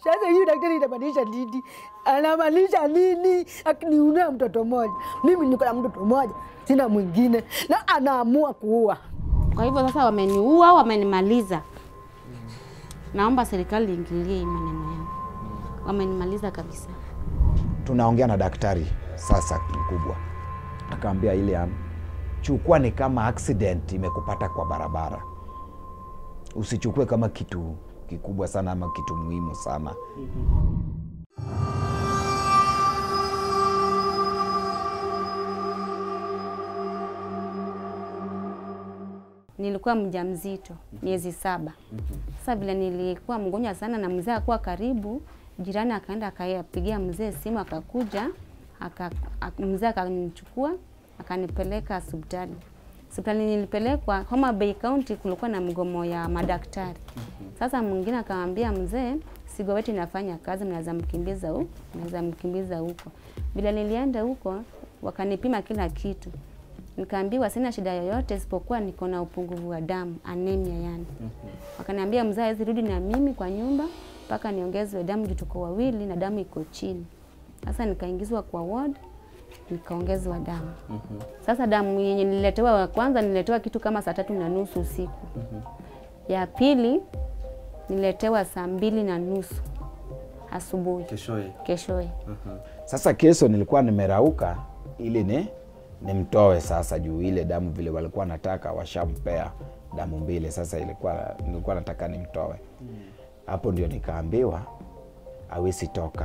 Sasa hiyo daktari inamaanisha nini? Anamaanisha nini? Akiniunea mtoto mmoja, mimi niko na mtoto mmoja, sina mwingine, na anaamua kuua. Kwa hivyo sasa wameniua, wamenimaliza. Naomba serikali iingilie hii maneno yangu, wamenimaliza kabisa. tunaongea na daktari sasa mkubwa, akaambia ile am, chukua ni kama accident imekupata kwa barabara, usichukue kama kitu kikubwa sana ama kitu muhimu sana. Nilikuwa mjamzito miezi saba. Sasa vile nilikuwa mgonjwa sana na mzee akuwa karibu, jirani akaenda akapigia mzee simu, akakuja aka, aka, mzee akanichukua akanipeleka hospitali. Hospitali nilipelekwa Homa Bay County, kulikuwa na mgomo ya madaktari. Sasa mwingine akamwambia mzee, sigo wetu inafanya kazi, mnaweza mkimbiza huko, mnaweza mkimbiza huko. Vile nilienda huko, wakanipima kila kitu nikaambiwa sina shida yoyote isipokuwa niko na upungufu wa damu anemia yani. Wakaniambia mzee hawezi rudi na mimi kwa nyumba mpaka niongezwe damu juu tuko wawili na damu iko chini. Sasa nikaingizwa kwa ward nikaongezwa damu. Sasa damu yenye nililetewa wa kwanza nililetewa kitu kama saa tatu na nusu usiku. Ya pili nililetewa saa mbili na nusu asubuhi Keshoye. keshoye. Sasa kesho nilikuwa nimerauka ili ni nimtoe sasa, juu ile damu vile walikuwa nataka washampea damu mbili, sasa ilikuwa nilikuwa nataka nimtoe hapo, ndio nikaambiwa awezi toka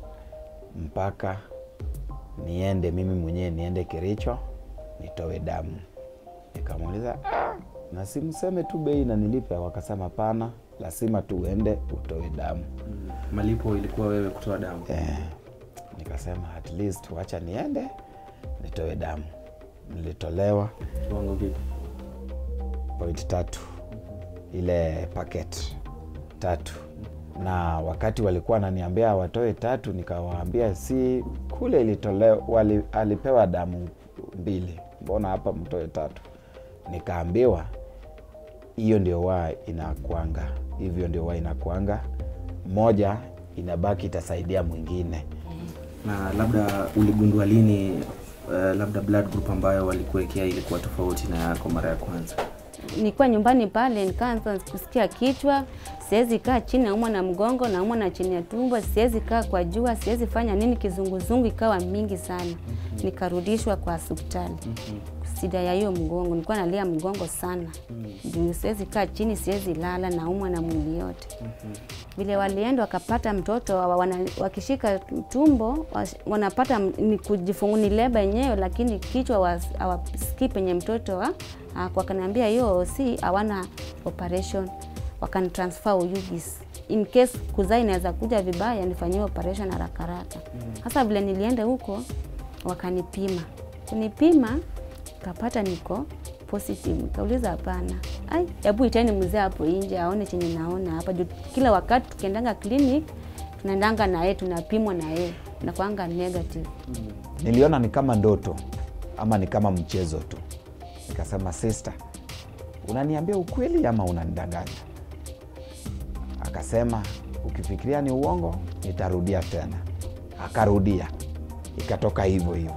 mpaka niende mimi mwenyewe niende Kericho nitoe damu. Nikamuuliza ah, na simseme tu bei na nilipe? Wakasema hapana, lazima tu uende utoe damu. Malipo ilikuwa wewe kutoa damu. Eh, nikasema at least wacha niende nitoe damu. Nilitolewa Kiwango vipi? point tatu, ile packet tatu, na wakati walikuwa wananiambia watoe tatu, nikawaambia si kule ilitolewa, wali, alipewa damu mbili, mbona hapa mtoe tatu? Nikaambiwa hiyo ndio wa inakwanga hivyo, ndio wa inakwanga, moja inabaki itasaidia mwingine. Na labda uligundua lini uh, labda blood group ambayo walikuwekea ilikuwa tofauti na yako mara ya kwanza? nilikuwa nyumbani pale, nikaanza kusikia kichwa, siwezi kaa chini, naumwa na mgongo, naumwa na chini ya tumbo, siwezi kaa kwa jua, siwezi fanya nini, kizunguzungu ikawa mingi sana. Nikarudishwa kwa hospitali shida ya hiyo mgongo, nilikuwa nalia mgongo sana juu siwezi kaa chini, siwezi lala, naumwa na mwili yote. Vile walienda wakapata mtoto wa- wana, wakishika tumbo was- wanapata m- ni kujifungu ni leba yenyewe, lakini kichwa was- hawasikii penye mtoto wa, ah, wakaniambia hiyo si hawana operation, wakanitransfer UGIS in case kuzaa inaweza kuja vibaya, nifanyie operation haraka haraka. Sasa vile nilienda huko wakanipima, kunipima kapata niko positive. Nikauliza hapana, ai, hebu iteni mzee hapo nje aone chenye naona hapa juu. Kila wakati tukiendanga clinic tunaendanga na yeye, tunapimwa na yeye, nakwanga negative. Niliona ni kama ndoto ama ni kama mchezo tu. Nikasema, sister, unaniambia ukweli ama unanidanganya? Akasema, ukifikiria ni uongo nitarudia tena. Akarudia, ikatoka hivyo hivyo.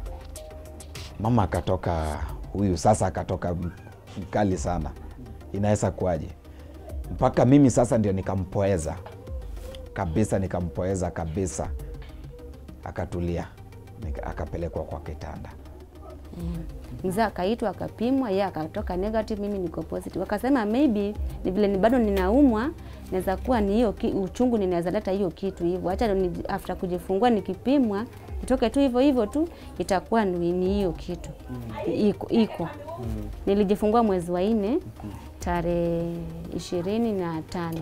Mama akatoka huyu sasa, akatoka m- mkali sana, inaweza kuwaje? Mpaka mimi sasa ndio nikampoeza kabisa, nikampoeza kabisa, akatulia, nika- akapelekwa kwa kitanda. Mzee akaitwa akapimwa, yeye akatoka negative, mimi niko positive. Wakasema maybe ni vile ni bado ninaumwa, naweza kuwa ni hiyo ki- uchungu, ninaweza leta hiyo kitu hivyo. Acha ni, after kujifungua nikipimwa itoke tu hivyo hivyo tu, itakuwa ni ni hiyo kitu iko, iko. Nilijifungua mwezi wa nne tarehe ishirini na tano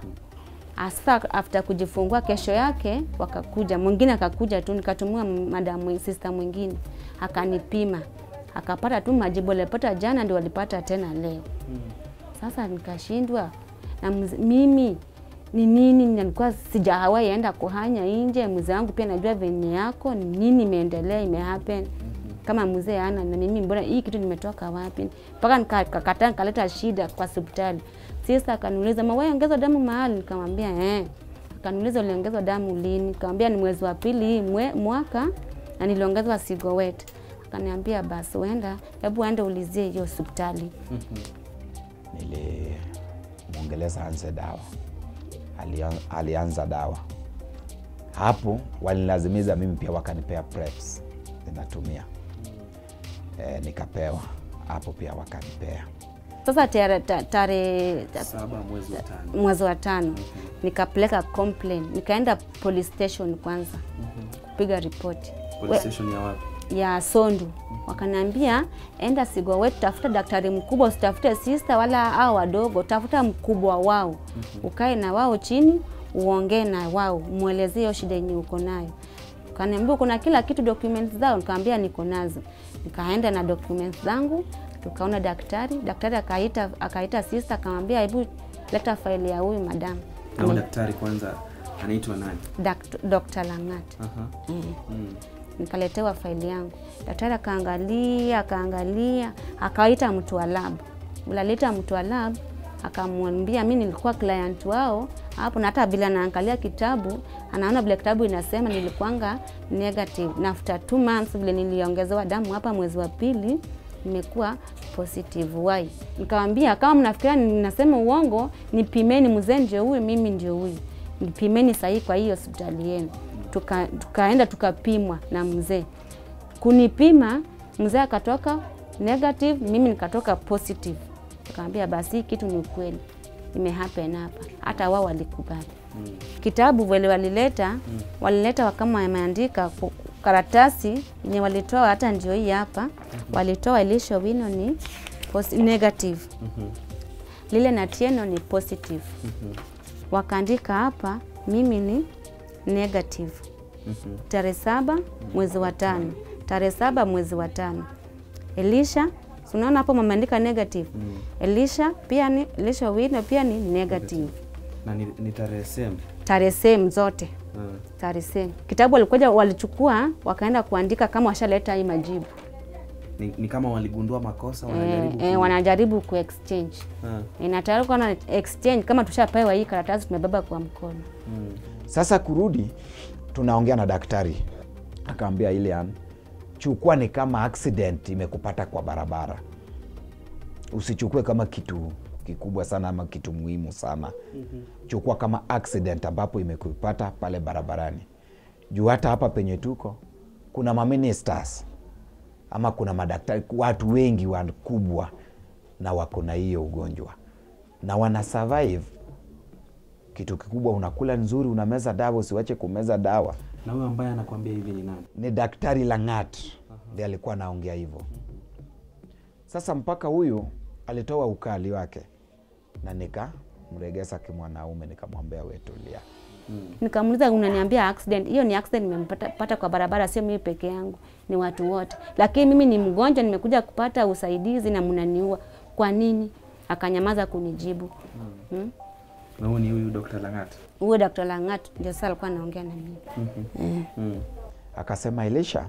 Asa after kujifungua kesho yake wakakuja, mwingine akakuja tu, nikatumia madamu sister mwingine akanipima, akapata tu majibu alipata jana ndio walipata tena leo. Sasa nikashindwa na mz- mimi ni nini, nilikuwa sijawahi enda kuhanya nje. Mzee wangu pia najua venye yako ni nini imeendelea, imehappen kama mzee ana na mimi, mbona hii kitu nimetoka wapi? Mpaka nikakataa nikaleta shida kwa hospitali. Sasa akaniuliza mawe ongeza damu mahali, nikamwambia eh. Akaniuliza uliongezwa damu lini? Nikamwambia ni mwezi wa pili hii mwe, mwaka na niliongezwa Sigowet. Akaniambia basi uenda, hebu ende ulizie hiyo hospitali. nilimwongeleza anze dawa Alian- alianza dawa hapo walinilazimiza mimi pia wakanipea preps ninatumia e, nikapewa hapo pia wakanipea Sasa tarehe ta, tare, Saba mwezi wa tano. mwezi wa tano nikapeleka complaint, nikaenda police station kwanza kupiga ripoti Police station ya wapi? ya Sondu. Wakaniambia enda Sigowet, tafuta daktari mkubwa, usitafute sister wala hao wadogo, tafuta mkubwa wao, ukae na wao chini, uongee na wao, mwelezee hiyo shida yenye uko nayo. Kaniambia kuna kila kitu, documents zao. Nikamwambia niko nazo. Nikaenda na documents zangu, tukaona daktari. Daktari akaita akaita sister, akamwambia hebu leta faili ya huyu madam. Na huyu daktari kwanza anaitwa nani? Dakt- Dr. Langat. Aha. Mm. nikaletewa faili yangu. Daktari akaangalia akaangalia, akaita mtu wa lab. Bila alita mtu wa lab akamwambia mi nilikuwa client wao hapo, na hata vile anaangalia kitabu anaona vile kitabu inasema nilikuwanga negative, na after two months vile niliongezewa damu hapa mwezi wa pili nimekuwa positive. Why? Nikamwambia kama mnafikiria ninasema uongo, nipimeni, mzee ndio huyu, mimi ndio huyu, nipimeni sahihi kwa hii hospitali yenu. Tuka, tukaenda tukapimwa na mzee. Kunipima mzee akatoka negative, mimi nikatoka positive. Nikamwambia basi hii kitu ni ukweli, imehappen hapa. Hata wao walikubali. Kitabu vile walileta walileta kama wameandika ku- karatasi yenye walitoa, hata ndio hii hapa, walitoa Elisha Wino ni posi- negative, lile na Tieno ni positive, wakaandika hapa mimi ni negative tarehe saba mwezi wa tano tarehe saba mwezi wa tano Elisha si unaona hapo wameandika negative Elisha pia ni Elisha Wino pia ni negative Na ni, ni tarehe same. tarehe same zote Ah. tarehe same kitabu walikuja walichukua wakaenda kuandika kama washaleta hii majibu Ni, ni kama waligundua makosa eh, wanajaribu eh, ku- wanajaribu ku exchange Ah. inatayari kuwa na exchange kama tushapewa hii karatasi tumebeba kwa mkono Mm. Sasa kurudi, tunaongea na daktari, akaambia Ilian, chukua ni kama accident imekupata kwa barabara, usichukue kama kitu kikubwa sana ama kitu muhimu sana. Chukua kama accident ambapo imekupata pale barabarani, juu hata hapa penye tuko kuna maministers ama kuna madaktari, watu wengi wakubwa na wako na hiyo ugonjwa na wana survive kitu kikubwa unakula nzuri, unameza dawa, usiwache kumeza dawa. Na huyo ambaye anakwambia hivi ni nani? Ni daktari Langat ndiye alikuwa anaongea hivyo. Sasa mpaka huyu alitoa ukali wake na nikamregesa kimwanaume, nikamwambia we tulia. Nikamuuliza, unaniambia accident? Hiyo ni accident nimempata pata kwa barabara, sio mimi peke yangu, ni watu wote. Lakini mimi ni mgonjwa, nimekuja kupata usaidizi na mnaniua. Kwa nini? Akanyamaza kunijibu. Hmm? Na huyu ni huyu Dr. Langat. Huyo Dr. Langat ndio sasa alikuwa anaongea na mimi. Mm. Akasema, Elisha,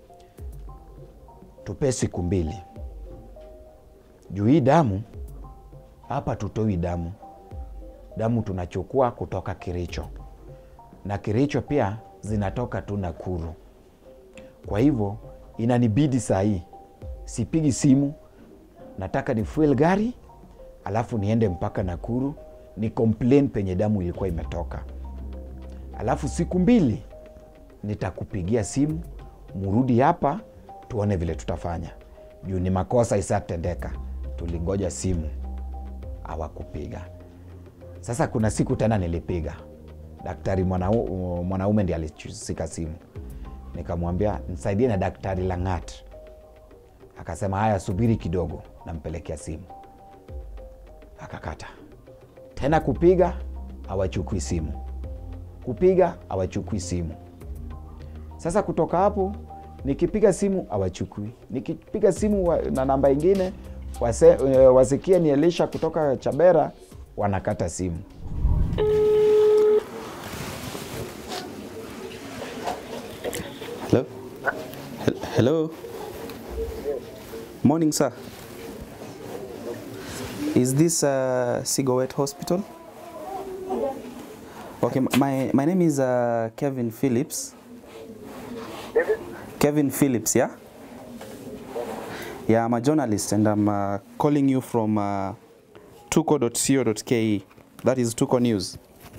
tupe siku mbili juu hii damu hapa tutoi damu, damu tunachukua kutoka Kericho na Kericho pia zinatoka tu Nakuru. Kwa hivyo inanibidi saa hii sipigi simu, nataka ni fuel gari alafu niende mpaka Nakuru ni complain penye damu ilikuwa imetoka, alafu siku mbili nitakupigia simu, murudi hapa tuone vile tutafanya, juu ni makosa isatendeka. Tulingoja simu hawakupiga. Sasa kuna siku tena nilipiga, daktari mwanau- mwanaume ndiye alishika simu, nikamwambia nisaidie na daktari Langat. Akasema haya, subiri kidogo, nampelekea simu. Akakata tena kupiga, hawachukui simu, kupiga hawachukui simu. Sasa kutoka hapo nikipiga simu hawachukui, nikipiga simu wa, na namba ingine wase, eh, wasikie ni Elisha kutoka Chabera, wanakata simu. Hello? Hel- Hello? Morning, sir. Is this uh, Sigowet Hospital? Okay, my, my name is uh, Kevin Phillips. Kevin Phillips, yeah? Yeah, I'm a journalist and I'm uh, calling you from uh, tuko.co.ke. That is Tuko News.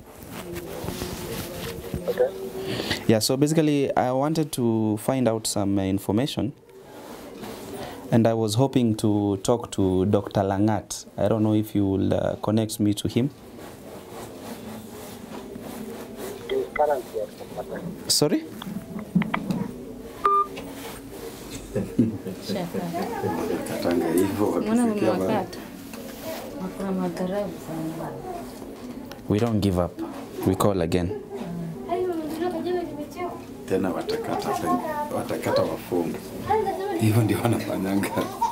Yeah, so basically, I wanted to find out some uh, information and I was hoping to talk to Dr. Langat. I don't know if you will uh, connect me to him. Sorry? Katanga hivyo Mbona wakifikia ba- mmewakata? Hakuna madharau sana. We don't give up. We call again. tena watakata watakata wafungu. Hivyo ndio wanafanyanga.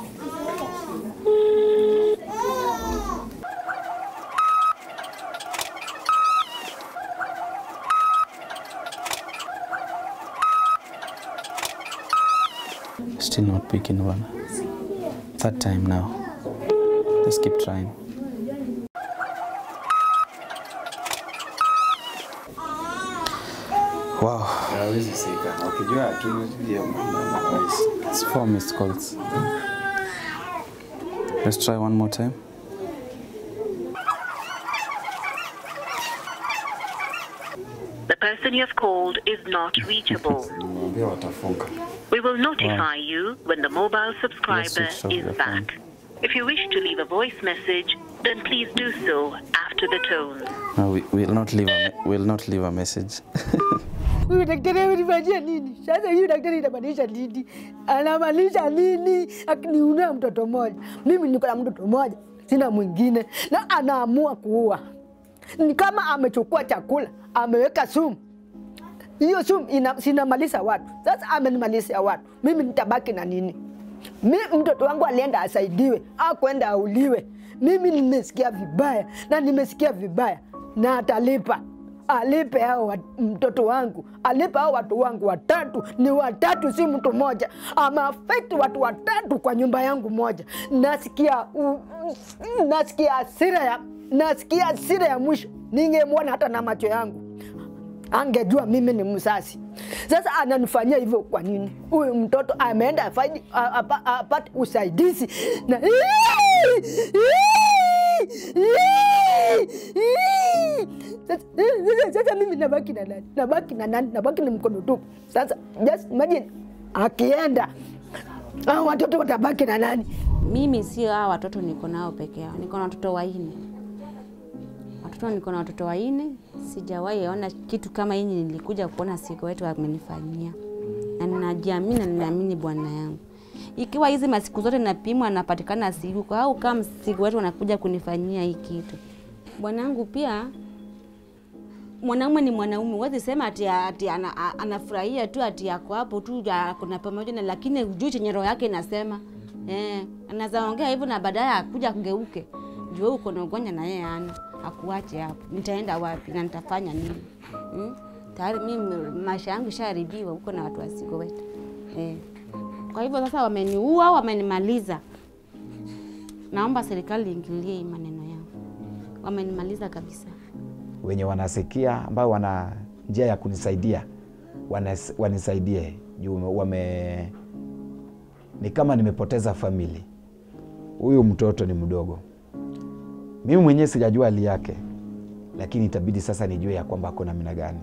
Still not picking one. Third time now. Let's keep trying. Wow, Hawezi sika. Wakijua tu hiyo mambo hawezi. it's four missed calls. Let's try one more time. The person you have called is not reachable. Nimwambia watafunga. We will notify you when the mobile subscriber switch off is your back. If you wish to leave a voice message, then please do so after the tone. No, we will not leave a me- will not leave a message. Huyu daktari amenifanyia nini? Sasa huyu daktari inamaanisha nini? Anamaanisha nini? Akiniunea mtoto mmoja, mimi niko na mtoto mmoja, sina mwingine, na anaamua kuua. Ni kama amechukua chakula ameweka sumu, hiyo sumu ina, sinamaliza watu. Sasa amenimalizia watu, mimi nitabaki na nini? Mi mtoto wangu alienda asaidiwe, akwenda auliwe. Mimi nimesikia vibaya na nimesikia vibaya, na atalipa alipe hao wa- mtoto wangu, alipe hao watu wangu watatu. Ni watatu, si mtu mmoja. Ameafekti watu watatu kwa nyumba yangu moja. Nasikia u- u- nasikia hasira ya nasikia hasira ya mwisho, ningemwona hata na macho yangu angejua mimi ni msasi. Sasa ananifanyia hivyo kwa nini? Huyu mtoto ameenda afaidi- a- apa- apate usaidizi na sasa, sasa- sasa mimi nabaki na nani? Nabaki na nani? Nabaki ni mkono tupu. Sasa just imagine akienda hao watoto watabaki na nani? Mimi sio hawa watoto niko nao peke yao, niko na watoto wanne. Watoto niko na watoto wanne, sijawahi ona kitu kama hii nilikuja kuona siku wetu amenifanyia, na ninajiamini na ninaamini Bwana yangu. Ikiwa hizi masiku zote napimwa napatikana siku au kama siku wetu wanakuja kunifanyia hii kitu, bwanangu pia mwanaume ni mwanaume, huwezi sema ati, ati ana, a- anafurahia tu ati yako hapo tu ya- kuna pamoja na, lakini hujui chenye roho yake inasema. Eh, anaweza ongea hivyo na baadaye akuja kugeuke, jua uko na ugonjwa na yeye ana akuache hapo, nitaenda wapi na nitafanya nini? Hmm? Tayari mimi maisha yangu ishaharibiwa huko na watu wasiko wetu eh. Kwa hivyo sasa wameniua, wamenimaliza. Naomba serikali iingilie hii maneno yao, wamenimaliza kabisa. wenye wanasikia ambao wana njia ya kunisaidia wanas, wanisaidie juu wame ni kama nimepoteza famili. Huyu mtoto ni mdogo, mimi mwenyewe sijajua hali yake, lakini itabidi sasa nijue ya kwamba ako namna gani.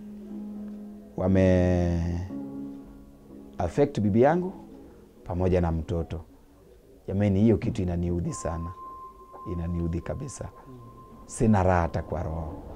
Wame affect bibi yangu pamoja na mtoto. Jamani, hiyo kitu inaniudhi sana, inaniudhi kabisa, sina raha hata kwa roho.